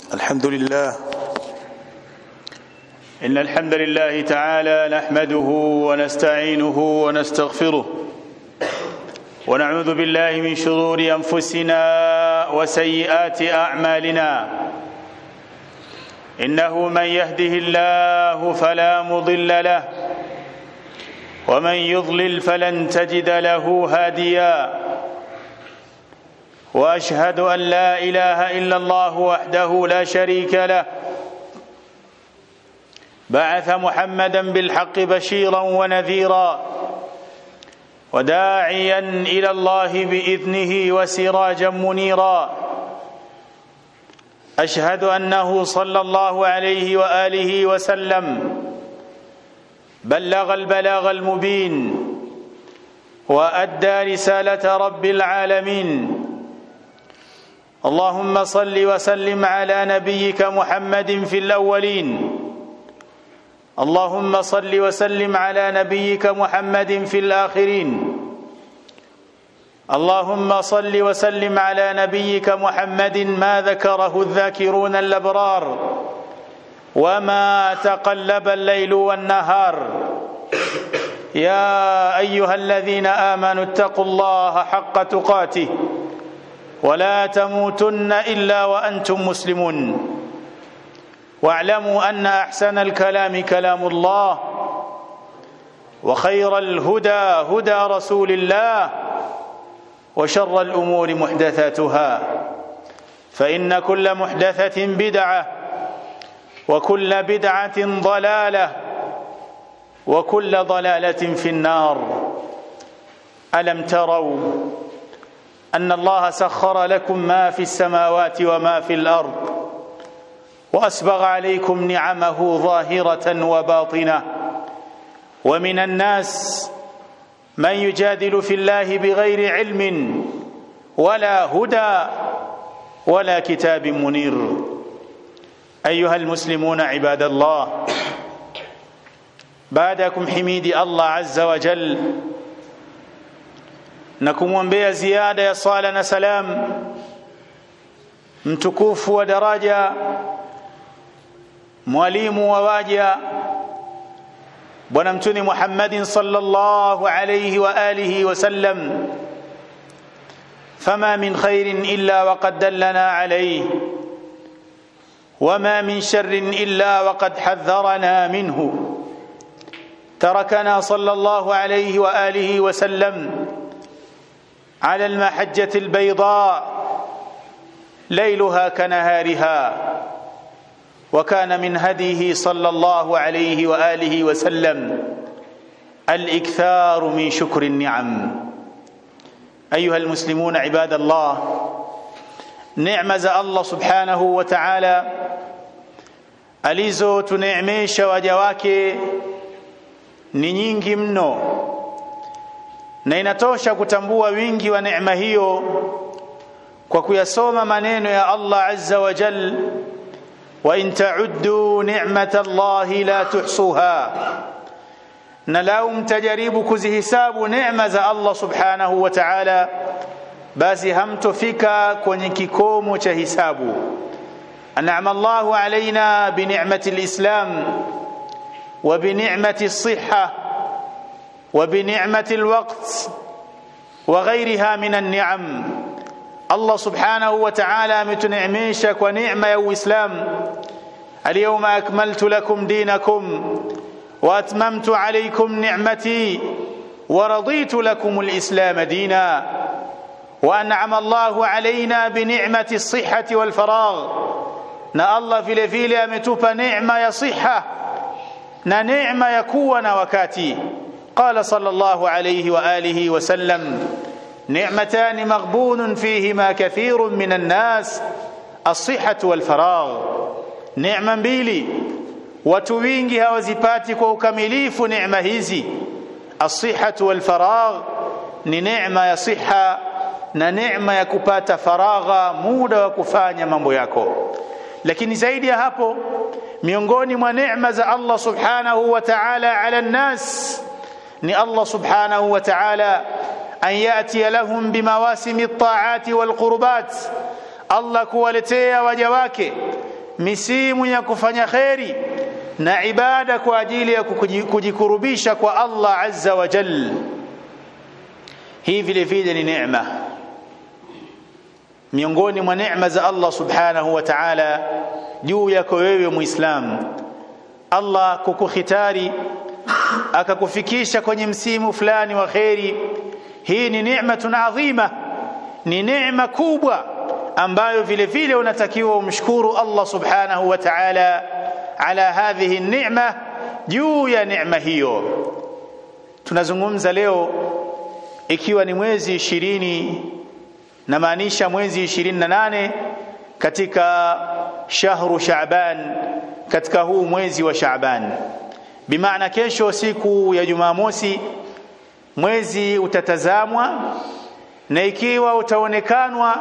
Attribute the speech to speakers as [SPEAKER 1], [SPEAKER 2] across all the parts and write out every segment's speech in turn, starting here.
[SPEAKER 1] الحمد لله إن الحمد لله تعالى نحمده ونستعينه ونستغفره ونعوذ بالله من شرور أنفسنا وسيئات أعمالنا إنه من يهده الله فلا مضل له ومن يضلل فلن تجد له هاديا واشهد ان لا اله الا الله وحده لا شريك له بعث محمدا بالحق بشيرا ونذيرا وداعيا الى الله باذنه وسراجا منيرا اشهد انه صلى الله عليه واله وسلم بلغ البلاغ المبين وادى رساله رب العالمين اللهم صل وسلم على نبيك محمد في الاولين اللهم صل وسلم على نبيك محمد في الاخرين اللهم صل وسلم على نبيك محمد ما ذكره الذاكرون الابرار وما تقلب الليل والنهار يا ايها الذين امنوا اتقوا الله حق تقاته ولا تموتن الا وانتم مسلمون واعلموا ان احسن الكلام كلام الله وخير الهدى هدى رسول الله وشر الامور محدثاتها فان كل محدثه بدعه وكل بدعه ضلاله وكل ضلاله في النار الم تروا ان الله سخر لكم ما في السماوات وما في الارض واسبغ عليكم نعمه ظاهره وباطنه ومن الناس من يجادل في الله بغير علم ولا هدى ولا كتاب منير ايها المسلمون عباد الله بعدكم حميد الله عز وجل na kumwombea ziada ya sala na salam mtukufu wa daraja mwalimu wa waja bwana mtuni Muhammadin sallallahu alayhi wa alihi wa sallam فما من خير الا وقد دلنا عليه وما من شر الا وقد حذرنا منه تركنا صلى الله عليه واله وسلم على المحجة البيضاء ليلها كنهارها وكان من هديه صلى الله عليه وآله وسلم الإكثار من شكر النعم أيها المسلمون عباد الله نعمة الله سبحانه وتعالى alizo tuneemesha waja wake ni nyingi mno na inatosha kutambua wingi wa neema hiyo kwa kuyasoma maneno ya Allah azza wa jal wa in ta'uddu ni'mata Allah la tuhsuha na lau mtajaribu kuzihisabu neema za Allah subhanahu wa ta'ala basi hamtofika kwenye kikomo cha hisabu an'ama Allahu alaina bi ni'mati al-islam wa bi ni'mati as-sihha وبنعمة الوقت وغيرها من النعم الله سبحانه وتعالى متنعميشك ونعمة يا إسلام اليوم أكملت لكم دينكم وأتممت عليكم نعمتي ورضيت لكم الإسلام دينا وأنعم الله علينا بنعمة الصحة والفراغ na Allah vile vile ametupa neema ya siha na neema ya kuwa na wakati قال صلى الله عليه واله وسلم نعمتان مغبون فيهما كثير من الناس الصحه والفراغ نعمه mbili watu wingi hawazipati kwa ukamilifu neema hizi الصحه والفراغ ni neema ya siha na neema ya kupata faragha muda wa kufanya mambo yako lakini zaidi ya hapo miongoni mwa neema za Allah subhanahu wa ta'ala ala nas ni Allah subhanahu wa ta'ala an yati lahum bimawasimi at-ta'ati wal qurbat Allah kuwaletea waja wake misimu ya kufanya kheri na ibada kwa ajili ya kujikurubisha kwa Allah azza wa jal hii vile vile ni neema miongoni mwa neema za Allah subhanahu wa ta'ala juu yako wewe muislamu Allah kukukhitari akakufikisha kwenye msimu fulani wa kheri hii ni neematun adhima ni neema kubwa ambayo vile vile unatakiwa umshukuru Allah subhanahu wa ta'ala ala hadhihi neema juu ya neema hiyo tunazungumza leo ikiwa ni mwezi ishirini na maanisha mwezi 28 katika shahru Shaaban katika huu mwezi wa Shaaban bimaana kesho siku ya Jumamosi mwezi utatazamwa na ikiwa utaonekanwa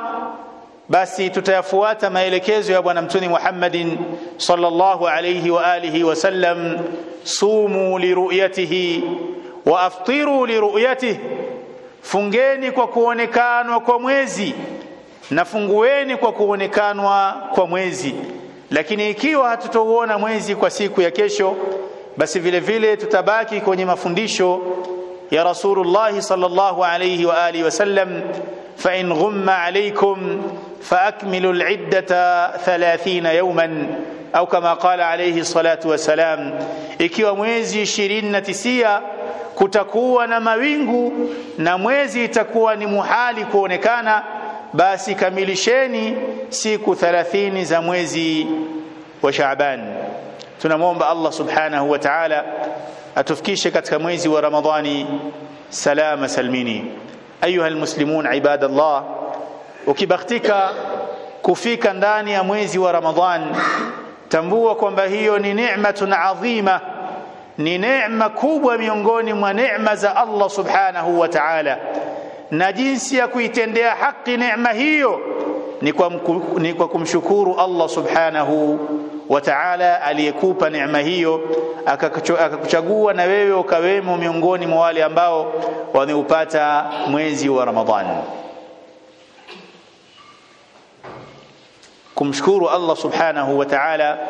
[SPEAKER 1] basi tutayafuata maelekezo ya bwana mtume Muhammadin sallallahu alayhi wa alihi wasallam sumu liruyatihi wa aftiru liruyatihi fungeni kwa kuonekanwa kwa mwezi na fungueni kwa kuonekanwa kwa mwezi lakini ikiwa hatutouona mwezi kwa siku ya kesho basi vile vile tutabaki kwenye mafundisho ya Rasulullah sallallahu alayhi wa alihi wasallam fa in ghumma alaykum fa akmilu al-iddata 30 yawman au kama qala alayhi salatu wasalam ikiwa mwezi 29 kutakuwa na mawingu na mwezi itakuwa ni muhali kuonekana basi kamilisheni siku 30 za mwezi wa Shaaban tunamwomba Allah subhanahu wa ta'ala atufikishe katika mwezi wa Ramadhani salama salmini ayuha almuslimun ibadallah ukibahatika kufika ndani ya mwezi wa Ramadhan tambua kwamba hiyo ni neematun adhima ni neema kubwa miongoni mwa neema za Allah subhanahu wa ta'ala na jinsi ya kuitendea haki neema hiyo ni kwa, mku, ni kwa kumshukuru Allah subhanahu wa ta'ala aliyekupa neema hiyo akakuchagua na wewe ukawemo miongoni mwa wale ambao wameupata mwezi wa Ramadhani kumshukuru Allah subhanahu wa ta'ala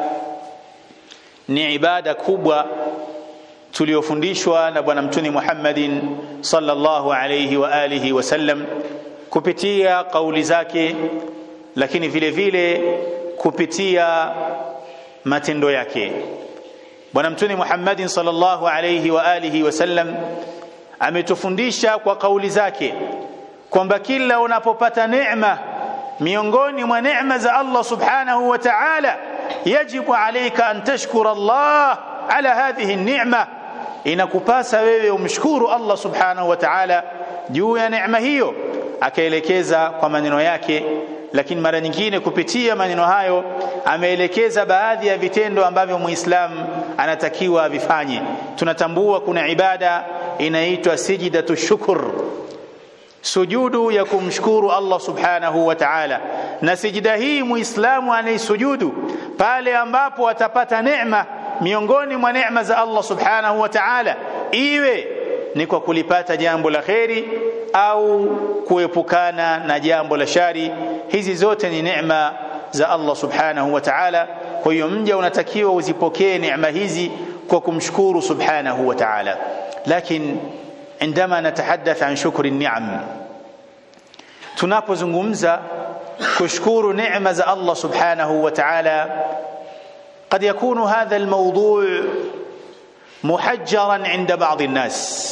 [SPEAKER 1] ni ibada kubwa tuliofundishwa na bwana mtume Muhammadin sallallahu alayhi wa alihi wasallam kupitia kauli zake lakini vile vile kupitia matendo yake bwana mtume Muhammadin sallallahu alayhi wa alihi wasallam ametufundisha kwa kauli zake kwamba kila unapopata neema miongoni mwa neema za Allah subhanahu wa ta'ala yajibu alayka an tashkura Allah ala hadhihi an-ni'ma inakupasa wewe umshukuru Allah subhanahu wa ta'ala juu ya neema hiyo akaelekeza kwa maneno yake lakini mara nyingine kupitia maneno hayo ameelekeza baadhi ya vitendo ambavyo muislamu anatakiwa avifanye tunatambua kuna ibada inaitwa sijidatu shukr sujudu ya kumshukuru Allah subhanahu wa ta'ala na sijida hii muislamu anaisujudu pale ambapo atapata neema miongoni mwa neema za Allah subhanahu wa ta'ala iwe ni kwa kulipata jambo la kheri au kuepukana na jambo la shari hizi zote ni neema za Allah subhanahu wa ta'ala kwa hiyo mja unatakiwa uzipokee neema hizi kwa kumshukuru subhanahu wa ta'ala lakini عندما نتحدث عن شكر النعم tunapozungumza kushukuru neema za Allah subhanahu wa ta'ala قد يكون هذا الموضوع محجرا عند بعض الناس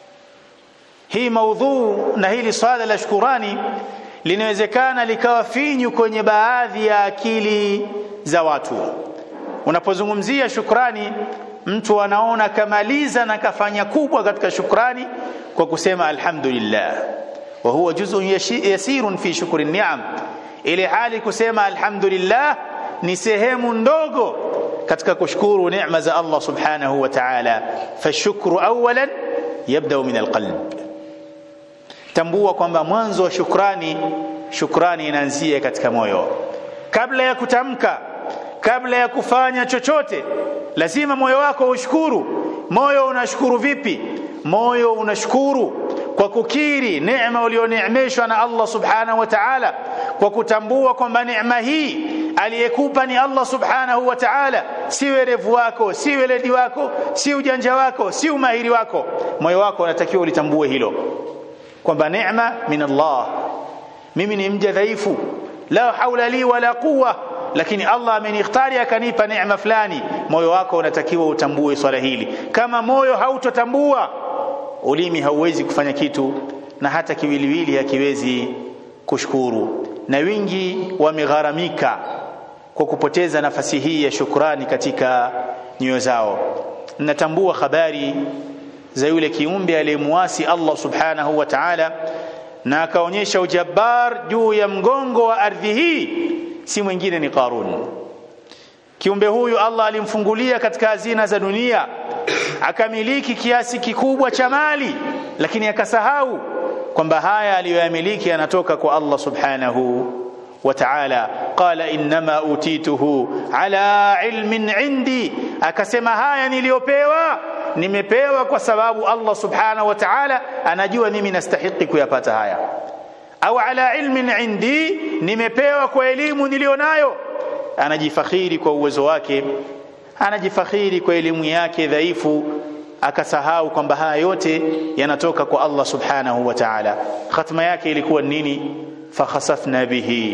[SPEAKER 1] hii maudhu na hili swala la shukurani linawezekana likawa finyu kwenye baadhi ya akili za watu unapozungumzia shukrani mtu anaona kamaliza na kafanya kubwa katika shukrani kwa kusema alhamdulillah wa huwa juz'un yasirun fi shukri ni'am ile hali kusema alhamdulillah ni sehemu ndogo katika kushukuru neema za Allah subhanahu wa ta'ala fashukru awalan yabda min alqalb tambua kwamba mwanzo wa shukrani shukrani inaanzia katika moyo kabla ya kutamka kabla ya kufanya chochote lazima moyo wako ushukuru moyo unashukuru vipi moyo unashukuru kwa kukiri neema ulioneemeshwa na Allah subhanahu wa ta'ala kwa kutambua kwamba neema hii aliyekupa ni Allah subhanahu wa ta'ala si werevu wako si weledi wako si ujanja wako si umahiri wako moyo wako unatakiwa ulitambue hilo kwamba neema min Allah mimi ni mja dhaifu la haula li wala quwwa lakini Allah amenikhtari akanipa neema fulani moyo wako unatakiwa utambue swala hili kama moyo hautotambua ulimi hauwezi kufanya kitu na hata kiwiliwili hakiwezi kushukuru na wingi wamegharamika kwa kupoteza nafasi hii ya shukrani katika nyoyo zao natambua habari za yule kiumbe aliyemuasi Allah subhanahu wa ta'ala na akaonyesha ujabbar juu ya mgongo wa ardhi hii si mwingine ni Qarun kiumbe huyu Allah alimfungulia katika hazina za dunia akamiliki kiasi kikubwa cha mali lakini akasahau kwamba haya aliyoyamiliki yanatoka kwa Allah subhanahu wa ta'ala qala inma utituhu ala ilmin indi akasema haya niliyopewa nimepewa kwa sababu Allah subhanahu wa ta'ala anajua mimi nastahiki kuyapata haya au ala ilmin indi nimepewa kwa elimu nilionayo anajifakhiri kwa uwezo wake anajifakhiri kwa elimu yake dhaifu akasahau kwamba haya yote yanatoka kwa Allah subhanahu wa ta'ala khatma yake ilikuwa nini fakhasafna bihi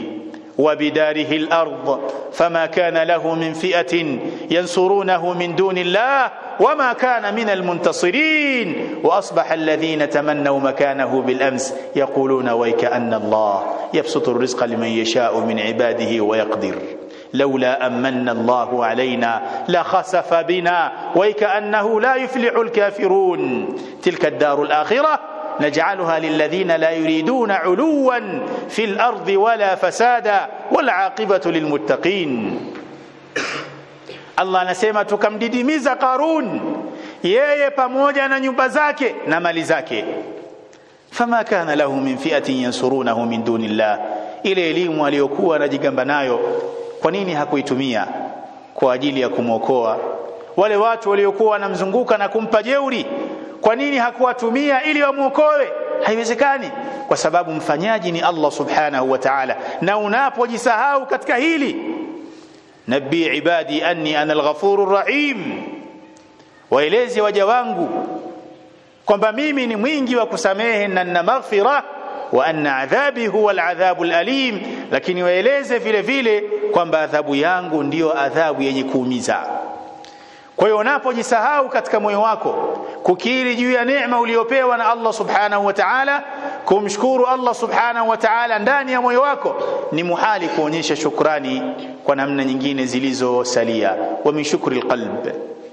[SPEAKER 1] وبداره الأرض فما كان له من فئة ينصرونه من دون الله وما كان من المنتصرين وأصبح الذين تمنوا مكانه بالأمس يقولون ويكأن الله يبسط الرزق لمن يشاء من عباده ويقدر لولا أمن الله علينا لخسف بنا ويكأنه لا يفلح الكافرون تلك الدار الآخرة نجعلها للذين لا يريدون علوا في الأرض ولا فسادا والعاقبة للمتقين Allah anasema tukamdidimiza Qarun yeye pamoja na nyumba zake na mali zake fama kana lahu min fi'atin yansurunahu min dunillah ile elimu aliyokuwa anajigamba nayo kwa nini hakuitumia kwa ajili ya kumwokoa wale watu waliokuwa wanamzunguka na kumpa jeuri kwa nini hakuwatumia ili wamwokoe haiwezekani kwa sababu mfanyaji ni Allah subhanahu wa ta'ala na unapojisahau katika hili nabii ibadi anni ana alghafurur rahim waeleze waja wangu kwamba mimi ni mwingi wa kusamehe na nina maghfira wa anna adhabi huwa aladhabu alalim lakini waeleze vile vile kwamba adhabu yangu ndiyo adhabu yenye kuumiza kwa hiyo unapojisahau katika moyo wako kukiri juu ya neema uliyopewa na Allah subhanahu wa ta'ala kumshukuru Allah subhanahu wa ta'ala ndani ya moyo wako ni muhali kuonyesha shukrani kwa namna nyingine zilizosalia wa min shukri alqalb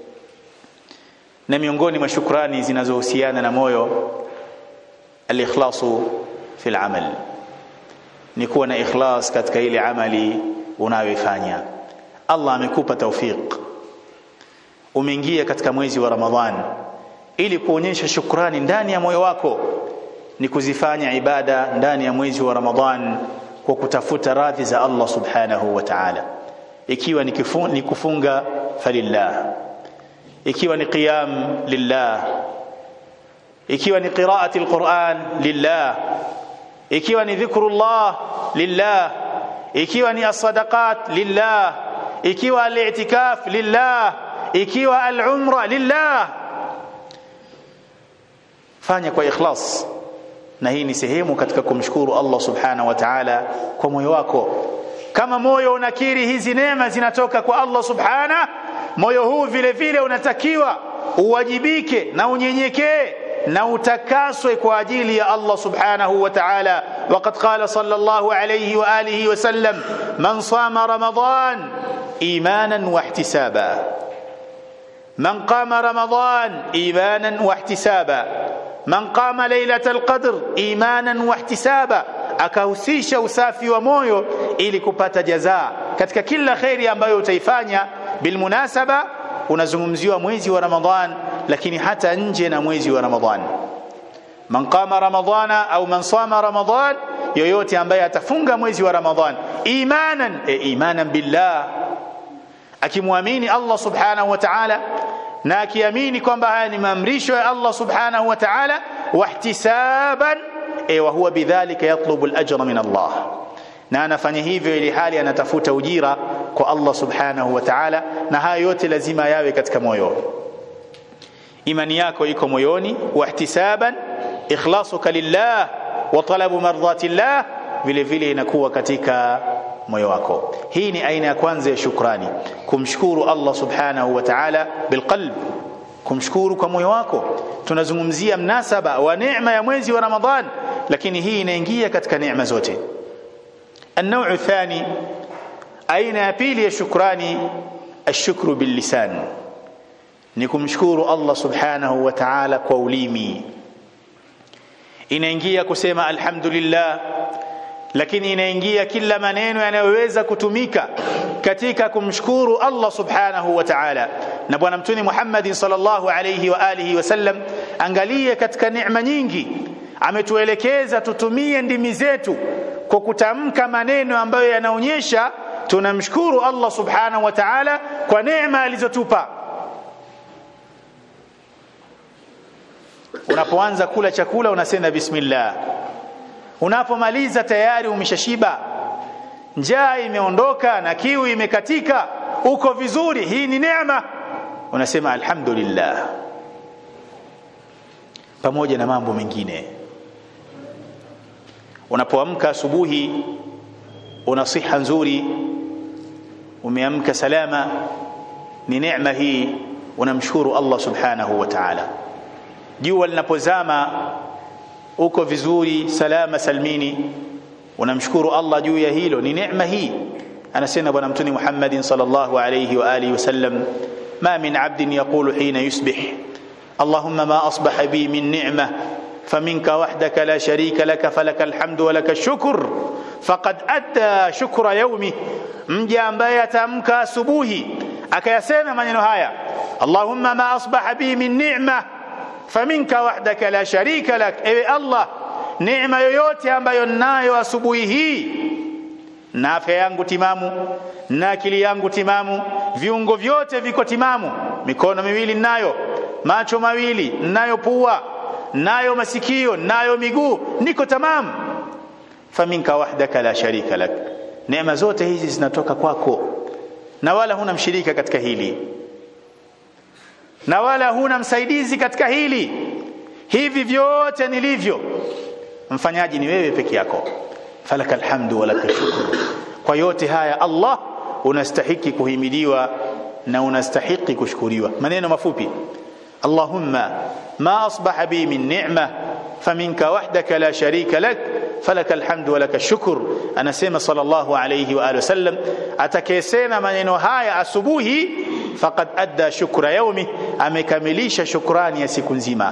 [SPEAKER 1] na miongoni mwa shukrani zinazohusiana na moyo alikhlasu fi alamal ni kuwa na ikhlas katika ile amali unayoifanya Allah amekupa tawfiq umeingia katika mwezi wa Ramadhan ili kuonyesha shukrani ndani ya moyo wako ni kuzifanya ibada ndani ya mwezi wa Ramadhan kwa kutafuta radhi za Allah subhanahu wa ta'ala ikiwa ni, kifu, ni kufunga falillah ikiwa ni qiyam lillah ikiwa ni qiraati alquran lillah ikiwa ni dhikrullah lillah ikiwa ni as-sadaqat lillah ikiwa al-i'tikaf lillah ikiwa al-umra lillah fanya kwa ikhlas na hii ni sehemu katika kumshukuru Allah subhanahu wa ta'ala kwa moyo wako kama moyo unakiri hizi neema zinatoka kwa Allah subhana moyo huu vile vile unatakiwa uwajibike na unyenyekee na utakaswe kwa ajili ya Allah subhanahu wa ta'ala وقد قال صلى الله عليه واله وسلم من صام رمضان ايمانا واحتسابا من قام رمضان ايمانا واحتسابا من قام ليله القدر ايمانا واحتسابا akahusisha usafi wa moyo ili kupata jazaa katika kila khairi ambayo utaifanya bilmunasaba unazungumziwa mwezi wa ramadhan lakini hata nje na mwezi wa ramadhan man qama ramadhana au man sama ramadhan yoyote ambaye atafunga mwezi wa ramadhan imanan e imanan billah akimwamini Allah subhanahu wa ta'ala na akiamini kwamba haya ni maamrisho ya Allah subhanahu wa ta'ala wahtisaban e wa huwa bidhalika yatlubu al-ajra min Allah na anafanya hivyo ili hali anatafuta ujira kwa Allah subhanahu wa ta'ala na haya yote lazima yawe katika moyo imani yako iko moyoni wa ihtisaban ikhlasuka lillah wa talabu mardhati llah vile vile inakuwa katika moyo wako hii ni aina ya kwanza ya shukrani kumshukuru Allah subhanahu wa ta'ala bilqalb kumshukuru kwa moyo wako tunazungumzia mnasaba wa neema ya mwezi wa Ramadhan lakini hii inaingia katika neema zote النوع الثاني aina ya pili ya shukrani ashukru billisan ni kumshukuru Allah subhanahu wa ta'ala kwa ulimi inaingia kusema alhamdulillah lakini inaingia kila maneno yanayoweza kutumika katika kumshukuru Allah subhanahu wa ta'ala na bwana mtume Muhammad sallallahu alayhi wa alihi wasallam angalie katika neema nyingi ametuelekeza tutumie ndimi zetu kwa kutamka maneno ambayo yanaonyesha tunamshukuru Allah subhanahu wa ta'ala kwa neema alizotupa unapoanza kula chakula unasema bismillah unapomaliza tayari umeshashiba njaa imeondoka na kiu imekatika uko vizuri hii ni neema unasema alhamdulillah pamoja na mambo mengine unapoamka asubuhi una siha nzuri umeamka salama ni neema hii unamshukuru Allah subhanahu wa ta'ala jua linapozama uko vizuri salama salmini unamshukuru Allah juu ya hilo ni neema hii anasema bwana mtume Muhammad sallallahu alayhi wa alihi wasallam ma min abdin yaqulu hina yusbih اللهم ما أصبح بي من نعمة فمنك وحدك لا شريك لك فلك الحمد ولك الشكر فقد أدى شكر يومه mja ambaye atamka asubuhi akayasema maneno haya Allahumma ma asbaha bi min ni'ma faminka wahdaka la sharika lak ewe Allah neema yoyote ambayo ninayo asubuhi hii na afya yangu timamu na akili yangu timamu viungo vyote viko timamu mikono miwili ninayo macho mawili ninayo pua nayo masikio nayo miguu niko tamamu faminka wahdaka la sharika lak neema zote hizi zinatoka kwako na wala huna mshirika katika hili na wala huna msaidizi katika hili hivi vyote nilivyo mfanyaji ni wewe peke yako falakal hamdu walakal shukru kwa yote haya Allah unastahiki kuhimidiwa na unastahiki kushukuriwa maneno mafupi Allahumma ma asbaha bi min ni'ma faminka wahdaka la sharika lak falaka alhamdu wa laka shukr anasema sallallahu alayhi wa alihi wasallam atakayesema maneno haya asubuhi faqad adda shukra yaumi amekamilisha shukrani ya siku nzima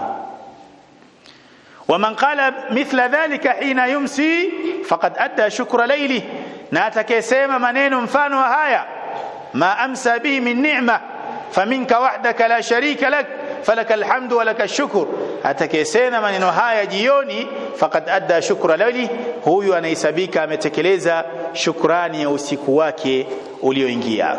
[SPEAKER 1] ومن قال مثل ذلك حين يمسي فقد ادى شكر ليله na atakayesema maneno mfano wa haya ma amsa bihi min ni'ma faminka wahdaka la sharika lak falaka alhamdu wa laka shukr atakayesema maneno haya jioni faqad adda shukra lali huyu anahesabika ametekeleza shukrani ya usiku wake ulioingia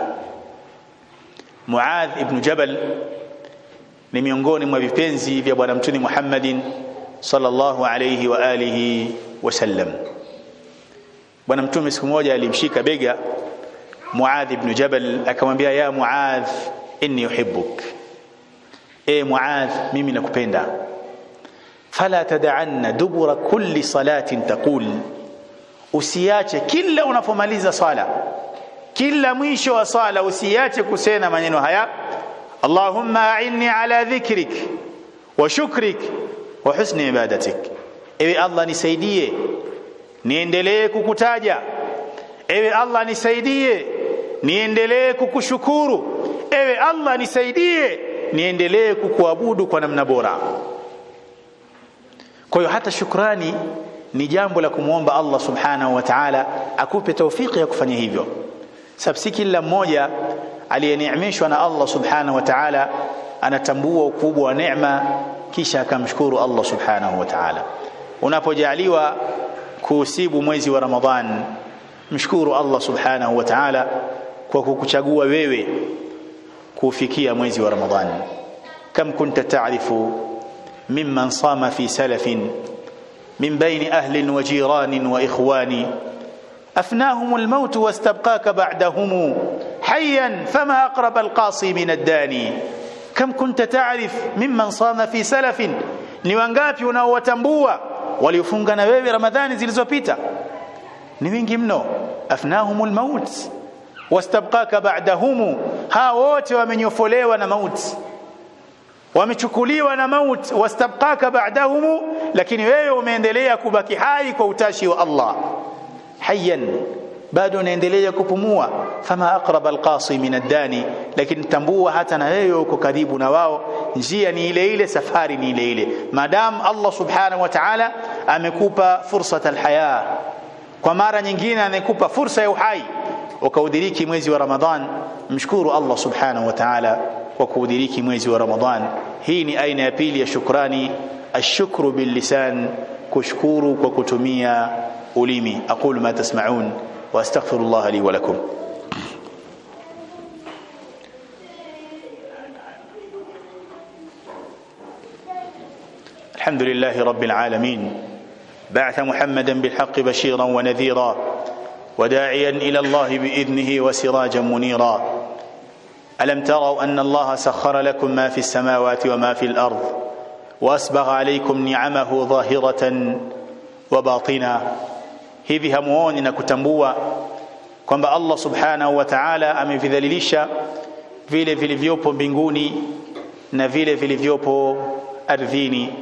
[SPEAKER 1] Muadh ibn Jabal ni miongoni mwa vipenzi vya bwana mtume Muhammadin sallallahu alayhi wa alihi wasallam bwana mtume siku moja alimshika bega Muadh ibn Jabal akamwambia ya Muadh inni uhibbuk e Muadh mimi nakupenda fala tad'anna dubura kulli salatin taqul usiache kila unapomaliza swala kila mwisho wa swala usiache kusema maneno haya Allahumma a'inni ala dhikrik wa shukrik wa husni ibadatik ewe Allah nisaidie niendelee kukutaja ewe Allah nisaidie niendelee kukushukuru ewe Allah nisaidie niendelee kukuabudu kwa namna bora kwa hiyo hata shukrani ni jambo la kumwomba Allah subhanahu wa ta'ala akupe taufiki ya kufanya hivyo sababu si kila mmoja aliyeneemeshwa na Allah subhanahu wa ta'ala anatambua ukubwa wa neema kisha akamshukuru Allah subhanahu wa ta'ala unapojaliwa kuusibu mwezi wa Ramadhan mshukuru Allah subhanahu wa ta'ala kwa kukuchagua wewe kufikia mwezi wa Ramadhan kam kunta ta'rifu mimman sama fi salafin min baini ahlin wa jiranin wa ikhwani أفناهم الموت واستبقاك بعدهم حيا فما أقرب القاصي من الداني كم كنت تعرف ممن صام في سلف ni wangapi unaowatambua waliofunga na wewe ramadhani zilizopita ni wingi mno afnahumul maut wastabqaka ba'dahum ha wote wamenyofolewa na mauti wamechukuliwa na maut wastabqaka ba'dahum lakini wewe umeendelea kubaki hai kwa utashi wa Allah hayyan bado unaendelea kupumua fama aqrab alqasi min ad-dani lakini tambua hata na wewe uko karibu na wao njia ni ile ile safari ni ile ile madam Allah subhanahu wa ta'ala amekupa fursa alhaya kwa mara nyingine amekupa fursa ya uhai ukaudiriki mwezi wa Ramadhan mshukuru Allah subhanahu wa ta'ala kwa kuudiriki mwezi wa Ramadhan hii ni aina ya pili ya shukrani ashukru bil lisan kushukuru kwa kutumia ulimi aqulu ma tasma'un wa astaghfirullah li wa lakum الحمد لله رب العالمين بعث محمدا بالحق بشيرا ونذيرا وداعيا الى الله باذنه وسراجا منيرا الم تروا ان الله سخر لكم ما في السماوات وما في الارض واسبغ عليكم نعمه ظاهره وباطنا hivi hamuoni na kutambua kwamba Allah subhanahu wa ta'ala amevidhalilisha vile vilivyopo mbinguni na vile vilivyopo ardhini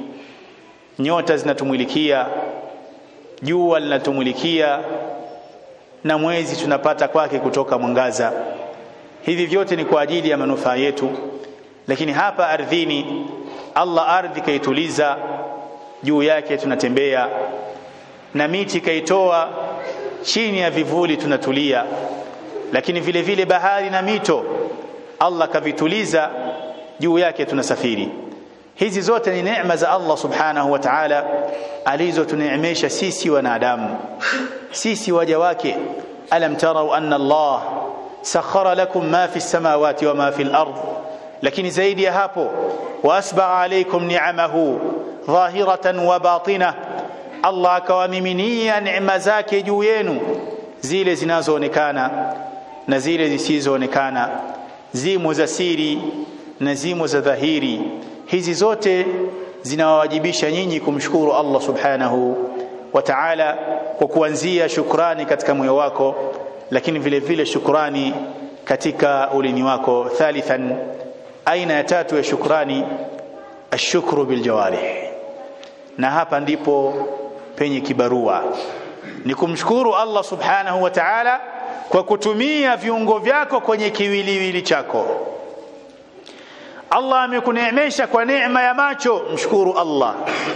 [SPEAKER 1] nyota zinatumulikia jua linatumulikia na mwezi tunapata kwake kutoka mwangaza hivi vyote ni kwa ajili ya manufaa yetu lakini hapa ardhini Allah ardhi kaituliza juu yake tunatembea na miti kaitoa chini ya vivuli tunatulia lakini vile vile bahari na mito Allah kavituliza juu yake tunasafiri hizi zote ni neema za Allah subhanahu wa ta'ala alizotuneemesha sisi wanadamu sisi waja wake alam tarau anna Allah sakhara lakum ma fi samawati wa ma fi al-ard lakini zaidi ya hapo wasbagha alaykum ni'amahu dhahiratan wa batinah Allah akawamiminia neema zake juu yenu zile zinazoonekana na zile zisizoonekana zimo za siri na zimo za dhahiri hizi zote zinawawajibisha nyinyi kumshukuru Allah subhanahu wa ta'ala kwa kuanzia shukrani katika moyo wako lakini vile vile shukrani katika ulimi wako thalithan aina ya tatu ya shukrani ashukru biljawarih na hapa ndipo penye kibarua ni kumshukuru Allah subhanahu wa ta'ala kwa kutumia viungo vyako kwenye kiwiliwili chako Allah amekuneemesha kwa neema ya macho mshukuru Allah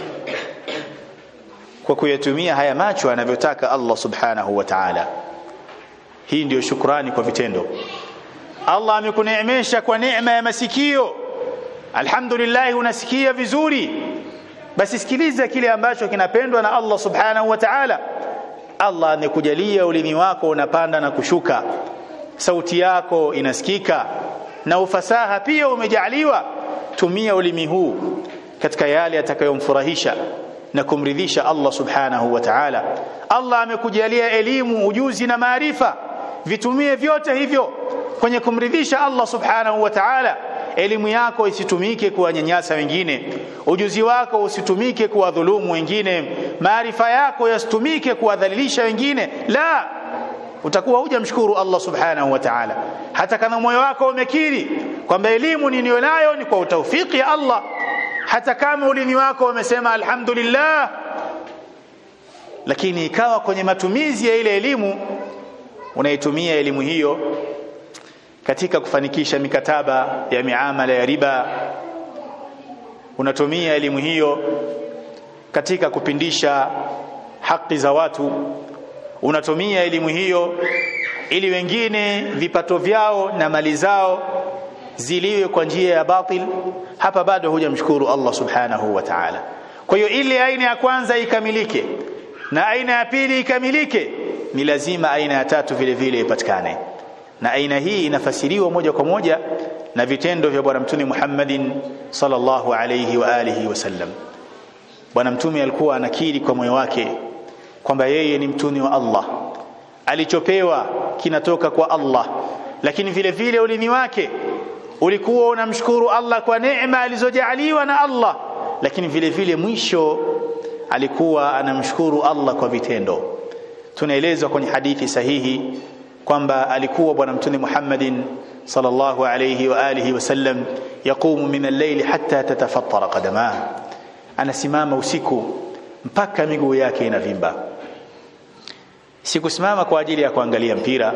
[SPEAKER 1] kwa kuyatumia haya macho anavyotaka Allah subhanahu wa ta'ala hii ndiyo shukrani kwa vitendo Allah amekuneemesha kwa neema ya masikio alhamdulillah unasikia vizuri basi sikiliza kile ambacho kinapendwa na Allah subhanahu wa ta'ala Allah amekujalia ulimi wako unapanda na kushuka sauti yako inasikika na ufasaha pia umejaliwa tumia ulimi huu katika yale atakayomfurahisha na kumridhisha Allah subhanahu wa ta'ala Allah amekujalia elimu ujuzi na maarifa vitumie vyote hivyo kwenye kumridhisha Allah subhanahu wa ta'ala elimu yako isitumike kuwanyanyasa wengine ujuzi wako usitumike kuwadhulumu wengine maarifa yako yasitumike kuwadhalilisha wengine la utakuwa hujamshukuru Allah subhanahu wa ta'ala hata kama moyo wako umekiri kwamba elimu niliyonayo ni kwa utaufiki ya Allah hata kama ulimi wako umesema alhamdulillah lakini ikawa kwenye matumizi ya ile elimu unaitumia elimu hiyo katika kufanikisha mikataba ya miamala ya riba unatumia elimu hiyo katika kupindisha haki za watu unatumia elimu hiyo ili wengine vipato vyao na mali zao ziliwe kwa njia ya batil hapa bado hujamshukuru Allah subhanahu wa ta'ala kwa hiyo ile aina ya kwanza ikamilike na aina ya pili ikamilike ni lazima aina ya tatu vile vile ipatikane na aina hii inafasiriwa moja kwa moja na vitendo vya bwana mtume Muhammadin sallallahu alayhi wa alihi wasallam bwana mtume alikuwa anakiri kwa moyo wake kwamba yeye ni mtume wa Allah alichopewa kinatoka kwa Allah lakini vile vile ulimi wake ulikuwa unamshukuru Allah kwa neema alizojaaliwa na Allah lakini vile vile mwisho alikuwa anamshukuru Allah kwa vitendo tunaelezwa kwenye hadithi sahihi kwamba alikuwa bwana mtume Muhammadin sallallahu alayhi wa alihi wasallam yaqumu min al-layli hatta tatafattara qadamah anasimama usiku mpaka miguu yake inavimba sikusimama kwa ajili ya kuangalia mpira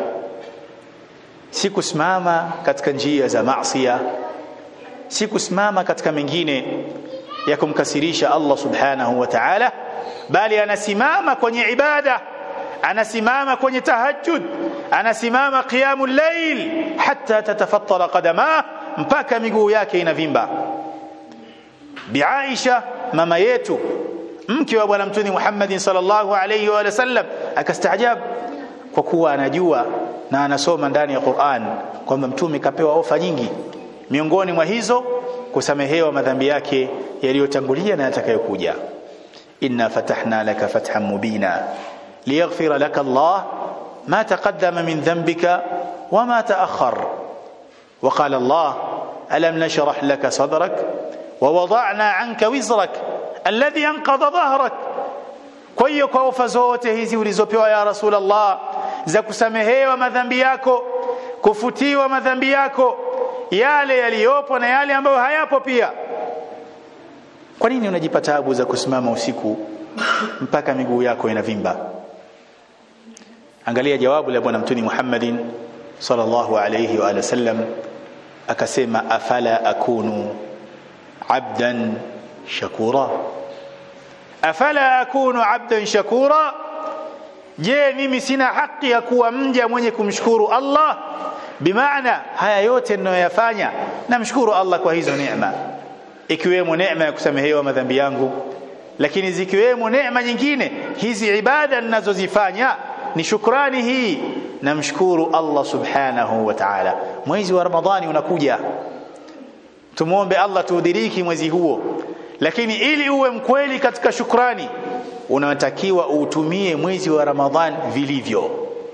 [SPEAKER 1] sikusimama katika njia za maasiya sikusimama katika mengine ya kumkasirisha Allah subhanahu wa ta'ala bali anasimama kwenye ibada anasimama kwenye tahajjud anasimama qiyamul layl hatta tatafattara qadama mpaka miguu yake inavimba bi Aisha mama yetu mke wa bwana mtume Muhammad sallallahu alayhi wa sallam akastaajab kwa kuwa anajua na anasoma ndani ya Qur'an kwamba mtume kapewa ofa nyingi miongoni mwa hizo kusamehewa madhambi yake yaliyotangulia na yatakayokuja inna fatahna laka fathan mubina liyaghfira laka Allah ma taqaddama min dhanbika wama ta'akhkhar وقال الله ألم نشرح لك صدرك ووضعنا عنك وزرك الذي أنقض ظهرك kwa hiyo kwa ofa zote hizi ulizopewa ya Rasulullah za kusamehewa madhambi yako kufutiwa madhambi yako yale yaliyopo na yale ambayo hayapo pia kwa nini unajipa taabu za kusimama usiku mpaka miguu yako inavimba angalia jawabu la bwana mtuni Muhammadin sallallahu alayhi wa alihi sallam akasema afala akunu abdan shakura afala akunu abdan shakura je mimi sina haki ya kuwa mja mwenye kumshukuru Allah bimaana haya yote ninayoyafanya namshukuru Allah kwa hizo neema ikiwemo neema ya kusamehewa madhambi yangu lakini zikiwemo neema nyingine hizi ibada ninazozifanya ni shukrani hii namshukuru Allah subhanahu wa ta'ala mwezi wa ramadhani unakuja tumuombe Allah tuudiriki mwezi huo lakini ili uwe mkweli katika shukrani unatakiwa uutumie mwezi wa ramadhan vilivyo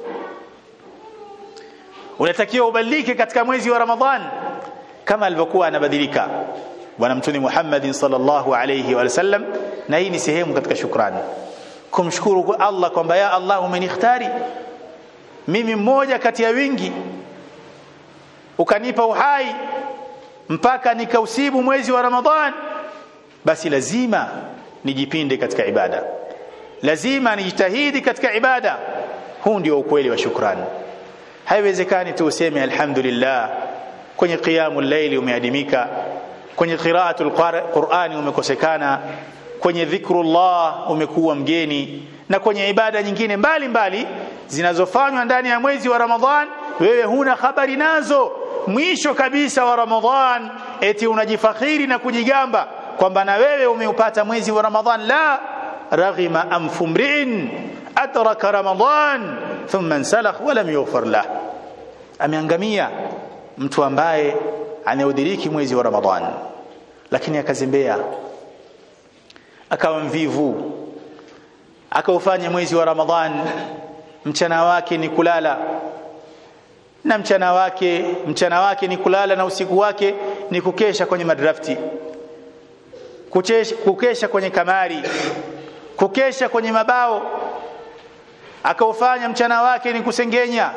[SPEAKER 1] unatakiwa ubadilike katika mwezi wa ramadhan kama alivyokuwa anabadilika bwana mtume Muhammad sallallahu alayhi wa sallam na hii ni sehemu katika shukrani kumshukuru Allah kwamba ya Allah umenikhtari mimi mmoja kati ya wingi ukanipa uhai mpaka nikausibu mwezi wa Ramadhan basi lazima nijipinde katika ibada lazima nijitahidi katika ibada huu ndio ukweli wa shukrani haiwezekani tu useme alhamdulillah kwenye qiyamul layli umeadimika kwenye qiraatul qur'ani umekosekana kwenye dhikrullah umekuwa mgeni na kwenye ibada nyingine mbalimbali mbali, zinazofanywa ndani ya mwezi wa Ramadhan wewe huna habari nazo mwisho kabisa wa Ramadhan eti unajifakhiri na kujigamba kwamba na wewe umeupata mwezi wa Ramadhan la raghima anfu mri'in adraka Ramadhan thumma insalakh wa lam yughfar lah ameangamia mtu ambaye anaudhiriki mwezi wa Ramadhan lakini akazembea akawa mvivu akaufanya mwezi wa Ramadhan mchana wake ni kulala na mchana wake mchana wake ni kulala na usiku wake ni kukesha kwenye madrafti kukesha, kukesha kwenye kamari kukesha kwenye mabao akaufanya mchana wake ni kusengenya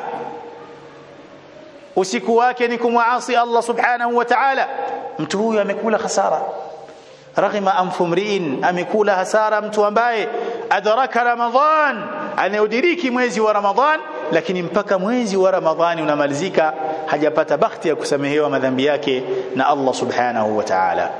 [SPEAKER 1] usiku wake ni kumwasi Allah subhanahu wa ta'ala mtu huyu amekula hasara raghima anfu mriin amekula hasara mtu ambaye adraka ramadhan anayodiriki mwezi wa ramadhan lakini mpaka mwezi wa ramadhani unamalizika hajapata bahati ya kusamehewa madhambi yake na Allah subhanahu wa ta'ala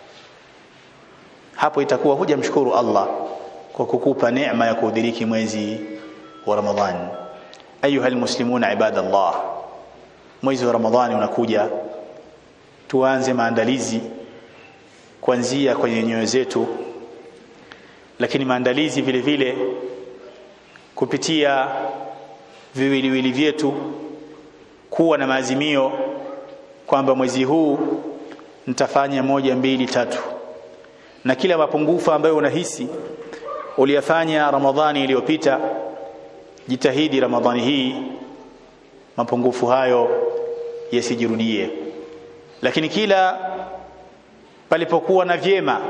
[SPEAKER 1] hapo itakuwa hujamshukuru Allah kwa kukupa neema ya kudiriki mwezi wa ramadhan ayuha almuslimuna ibadallah mwezi wa ramadhani unakuja tuanze maandalizi kuanzia kwenye nyoyo zetu lakini maandalizi vile vile kupitia viwiliwili vyetu kuwa na maazimio kwamba mwezi huu nitafanya moja mbili tatu na kila mapungufu ambayo unahisi uliyafanya Ramadhani iliyopita jitahidi ramadhani hii mapungufu hayo yasijirudie lakini kila palipokuwa na vyema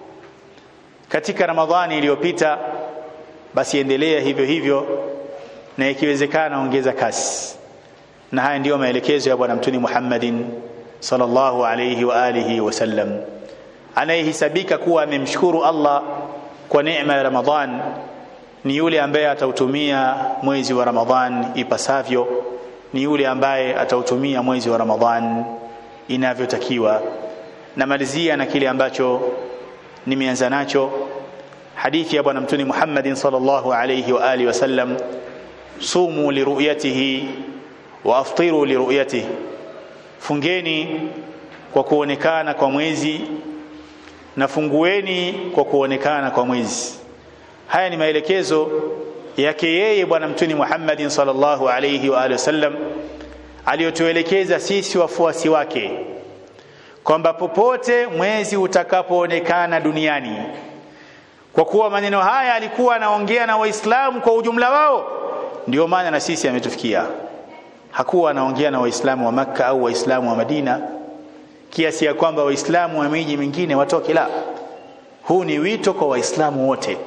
[SPEAKER 1] katika ramadhani iliyopita basi endelea hivyo hivyo na ikiwezekana ongeza kasi na haya ndiyo maelekezo ya bwana mtuni Muhammadin sallallahu alayhi wa alihi wasallam anayehesabika kuwa amemshukuru Allah kwa neema ya Ramadhan ni yule ambaye atautumia mwezi wa Ramadhan ipasavyo ni yule ambaye atautumia mwezi wa Ramadhan inavyotakiwa namalizia na kile ambacho nimeanza nacho hadithi ya bwana mtuni Muhammadin sallallahu alayhi wa alihi wasallam sumu liruyatihi wa aftiru liruyatihi fungeni kwa kuonekana kwa mwezi na fungueni kwa kuonekana kwa mwezi haya ni maelekezo yake yeye bwana mtuni Muhammadin sallallahu alayhi wa alihi wasallam aliyotuelekeza sisi wafuasi wake kwamba popote mwezi utakapoonekana duniani kwa kuwa maneno haya alikuwa anaongea na waislamu kwa ujumla wao ndio maana na sisi ametufikia hakuwa anaongea na waislamu wa makka au waislamu wa madina kiasi ya kwamba waislamu wa miji mingine watoke la huu ni wito kwa waislamu wote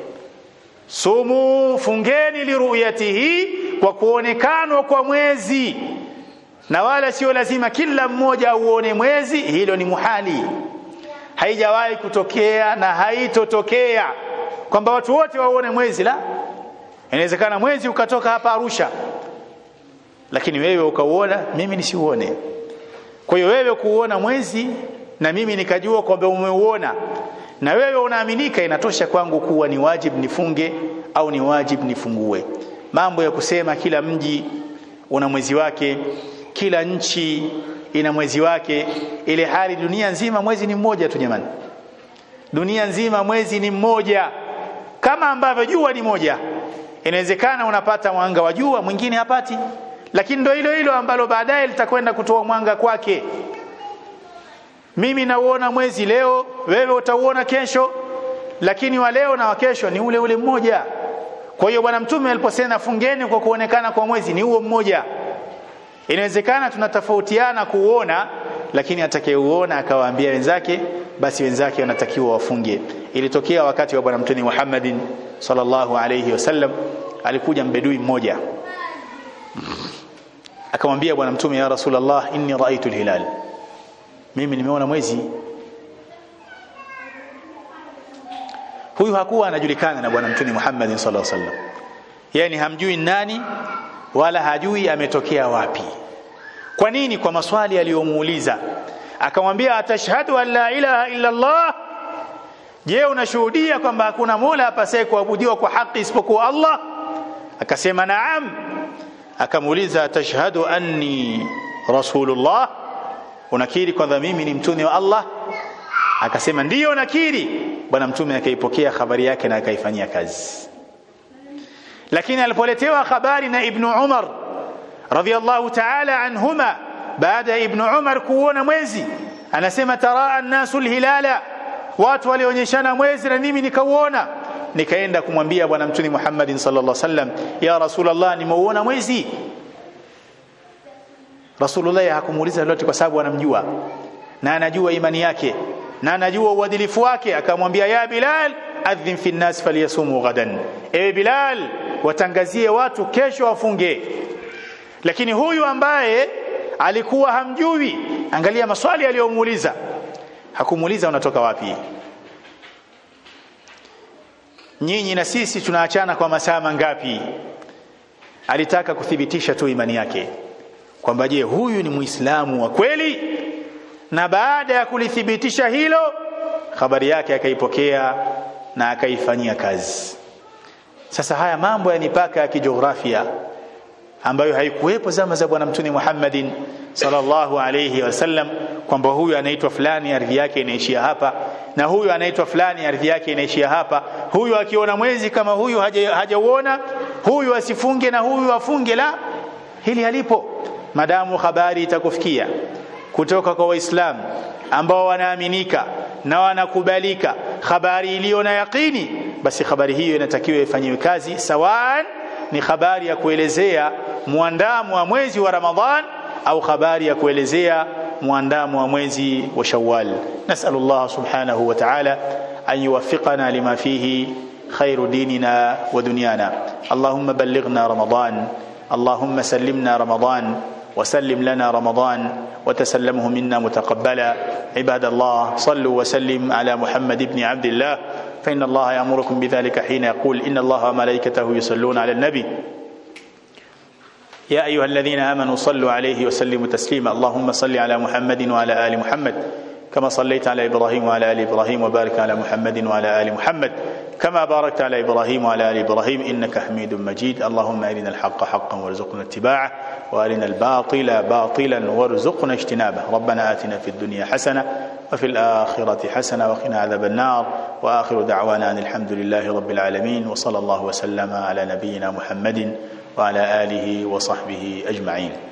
[SPEAKER 1] sumu fungeni liruyatihi kwa kuonekanwa kwa mwezi na wala sio lazima kila mmoja auone mwezi hilo ni muhali haijawahi kutokea na haitotokea kwamba watu wote waone mwezi la inawezekana mwezi ukatoka hapa Arusha lakini wewe ukauona mimi nisiuone kwa hiyo wewe kuuona mwezi na mimi nikajua kwamba umeuona na wewe unaaminika inatosha kwangu kuwa ni wajib nifunge au ni wajib nifungue mambo ya kusema kila mji una mwezi wake kila nchi ina mwezi wake ile hali dunia nzima mwezi ni mmoja tu jamani dunia nzima mwezi ni mmoja kama ambavyo jua ni moja inawezekana unapata mwanga wa jua mwingine hapati lakini ndio hilo hilo ambalo baadaye litakwenda kutoa mwanga kwake mimi nauona mwezi leo wewe utauona kesho lakini wa leo na wa kesho ni ule ule mmoja kwa hiyo bwana mtume aliposema fungeni kwa kuonekana kwa mwezi ni huo mmoja inawezekana tunatofautiana kuuona lakini atakayeuona akawaambia wenzake basi wenzake wanatakiwa wafunge ilitokea wakati wa bwana mtume Muhammadin sallallahu alayhi wasallam alikuja mbedui mmoja akamwambia bwana mtume ya rasulullah inni raaitu alhilal mimi nimeona mwezi huyu hakuwa anajulikana na bwana mtume Muhammad sallallahu alaihi wasallam yani hamjui nani wala hajui ametokea wapi kwa nini kwa maswali aliyomuuliza akamwambia atashhadu an la ilaha illa Allah je unashuhudia kwamba hakuna mola apasaye kuabudiwa kwa haki isipokuwa Allah akasema naam akamuuliza atashhadu anni rasulullah unakiri kwamba mimi ni mtume wa Allah akasema ndiyo nakiri bwana mtume akaipokea habari yake na akaifanyia kazi lakini alipoletewa habari na ibnu Umar radhiallahu ta'ala anhuma baada ya ibnu Umar kuona mwezi anasema taraa an-nasu al-hilala watu walionyeshana mwezi na mimi nikauona nikaenda kumwambia bwana mtume Muhammadin sallallahu alaihi wasallam ya rasulullah nimeuona mwezi rasulullah hakumuuliza lolote kwa sababu anamjua na anajua imani yake na anajua uadilifu wake akamwambia ya bilal adhin fi nnas falyasumu ghadan ewe bilal watangazie watu kesho wafunge lakini huyu ambaye alikuwa hamjui angalia maswali aliyomuuliza hakumuuliza unatoka wapi nyinyi na sisi tunaachana kwa masaa mangapi alitaka kuthibitisha tu imani yake kwamba je huyu ni muislamu wa kweli na baada ya kulithibitisha hilo habari yake akaipokea na akaifanyia kazi sasa haya mambo ya mipaka ya kijiografia ambayo haikuwepo zama za bwana mtume Muhammadin sallallahu alayhi wasallam kwamba huyu anaitwa fulani ardhi yake inaishia hapa na huyu anaitwa fulani ardhi yake inaishia hapa huyu akiona mwezi kama huyu hajauona haja huyu asifunge na huyu afunge la hili halipo madamu habari itakufikia kutoka kwa waislamu ambao wanaaminika na wanakubalika habari iliyo na yaqini basi habari hiyo inatakiwa ifanyiwe kazi sawaan ni habari ya kuelezea muandamo wa mwezi wa Ramadhan au habari ya kuelezea muandamo wa mwezi wa Shawwal nasallallahu subhanahu wa ta'ala an yuwaffiqana lima fihi خير ديننا ودنيانا اللهم بلغنا رمضان اللهم سلمنا رمضان وسلم لنا رمضان وتسلمه منا متقبلا عباد الله صلوا وسلم على محمد بن عبد الله فإن الله يأمركم بذلك حين يقول إن الله وملائكته يصلون على النبي يا أيها الذين آمنوا صلوا عليه وسلموا تسليما اللهم صل على محمد وعلى آل محمد كما صليت على إبراهيم وعلى آل إبراهيم وبارك على محمد وعلى آل محمد كما باركت على إبراهيم وعلى آل إبراهيم إنك حميد مجيد اللهم أرنا الحق حقا وارزقنا اتباعه وأرنا الباطل باطلا وارزقنا اجتنابه ربنا آتنا في الدنيا حسنة وفي الآخرة حسنة وقنا عذاب النار وآخر دعوانا أن الحمد لله رب العالمين وصلى الله وسلم على نبينا محمد وعلى آله وصحبه أجمعين